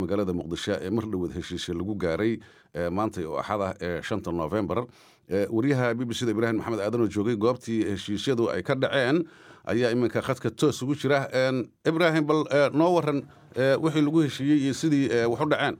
magaalada muqdisho ee mar dhowad heshiisya lagu gaaray maantay oo axada ee shanta novembar waryaha b b c da ibraahim maxamed aadan oo joogay goobtii heshiisyadu ay ka dhaceen ayaa iminka khadka toos ugu jira ibraahim bal noo waran wixii lagu heshiiyey iyo sidii wax u dhaceen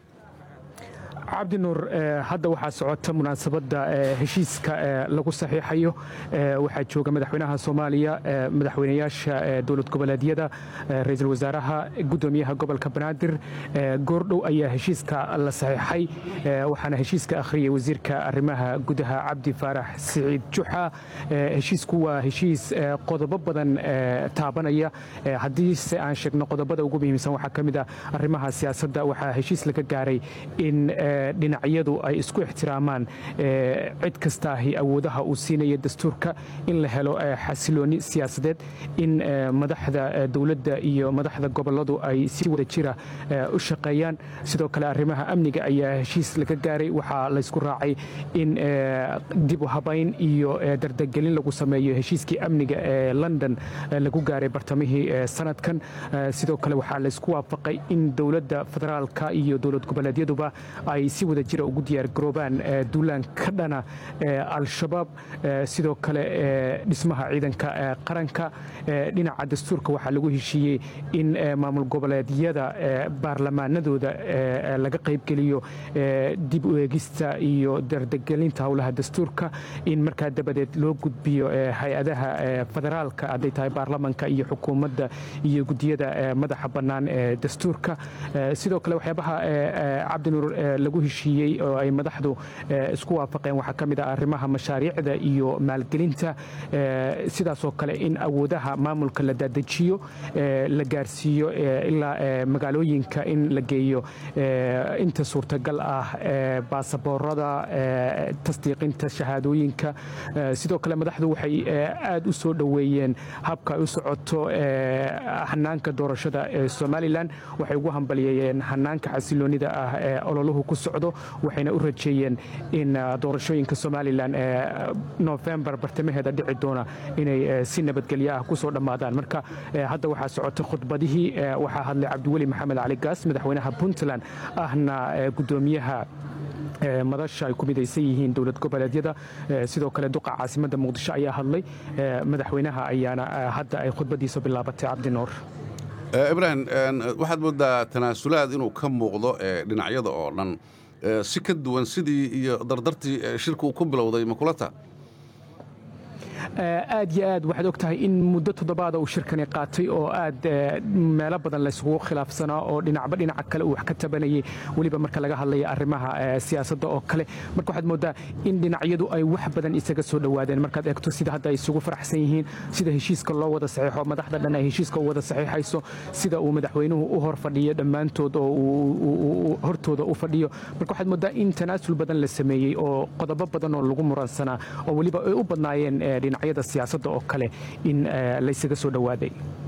cabdi nuur hadda waxaa socota munaasabadda heshiiska lagu saxiixayo waxaa jooga madaxweynaha soomaaliya madaxweynayaasha dowlad goboleedyada ra-iisul wasaaraha gudoomiyaha gobolka banaadir goordhow ayaa heshiiska la saxiixay waxaana heshiiska akhriyay wasiirka arrimaha gudaha cabdi faarax siciid juxa heshiisku waa heshiis qodobo badan taabanaya haddiise aan sheegno qodobada ugu muhiimsan waxaa ka mid ah arrimaha siyaasadda waxaa heshiis laga gaaray in dhinacyadu ay isku ixtiraamaan cid kastaahi awoodaha uu siinaya dastuurka in la helo xasilooni siyaasadeed in madaxda dowladda iyo madaxda goboladu ay si wada jira u shaqeeyaan sidoo kale arrimaha amniga ayaa heshiis laga gaaray waxaa laysku raacay in dib u habayn iyo dardagelin lagu sameeyo heshiiskii amniga ee london lagu gaaray bartamihii sanadkan sidoo kale waxaa laysku waafaqay in dowladda federaalka iyo dowlad goboleedyaduba ay si wada jira ugu diyaargaroobaan duulaan ka dhana al-shabaab sidoo kale dhismaha ciidanka qaranka dhinaca dastuurka waxaa lagu heshiiyey in maamul goboleedyada baarlamaanadooda laga qaybgeliyo dib u eegista iyo dardagelinta howlaha dastuurka in markaa dabadeed loo gudbiyo hay-adaha federaalka hadday tahay baarlamanka iyo xukuumadda iyo gudiyada madaxa bannaan ee dastuurka sidoo kale waxyaabaha cabdinuur lagu heshiiyey oo ay madaxdu isku waafaqeen waxaa ka mid ah arrimaha mashaariicda iyo maalgelinta sidaasoo kale in awoodaha maamulka la dadejiyo la gaarsiiyo ilaa magaalooyinka in la geeyo inta suurtagal ah baasaboorada tasdiiqinta shahaadooyinka sidoo kale madaxdu waxay aad u soo dhoweeyeen habka ay u socoto hanaanka doorashada ee somalilan waxay ugu hambalyeeyeen hanaanka xasiloonida ah ee ololuhu ku socdo waxayna u rajeeyeen in doorashooyinka somalilan ee nofembar bartamaheeda dhici doona inay si nabadgelyo ah ku soo dhammaadaan marka hadda waxaa socota khudbadihii waxaa hadlay cabdiweli maxamed cali gaas madaxweynaha puntland ahna gudoomiyaha madasha ay ku midaysan yihiin dowlad goboleedyada sidoo kale duqa caasimadda muqdisho ayaa hadlay madaxweynaha ayaana hadda ay khudbadiisa bilaabatay cabdinuur ibraahim waxaad moodaa tanaasulaad inuu ka muuqdo dhinacyada oo dhan si ka duwan sidii iyo dardartii shirka uu ku bilowday makulata aad yo aad waxaad og tahay in muddo toddobaada uu shirkani qaatay oo aad meelo badan laysugu khilaafsanaa oo dhinacba dhinaca kale uu wax ka tabanayay weliba marka laga hadlaya arrimaha siyaasadda oo kale marka waxaad moodaa in dhinacyadu ay wax badan isaga soo dhowaadeen markaad eegto sida hadda ay isugu faraxsan yihiin sida heshiiska loo wada saxiixo madaxda dhan ay heshiiska u wada saxiixayso sida uu madaxweynuhu u hor fadhiyo dhammaantood oo uu hortooda u fadhiyo marka waxaad moodaa in tanaasul badan la sameeyey oo qodobo badan oo lagu muransanaa oo weliba ay u badnaayeen dhinacyada siyaasadda oo kale in laysaga soo dhowaaday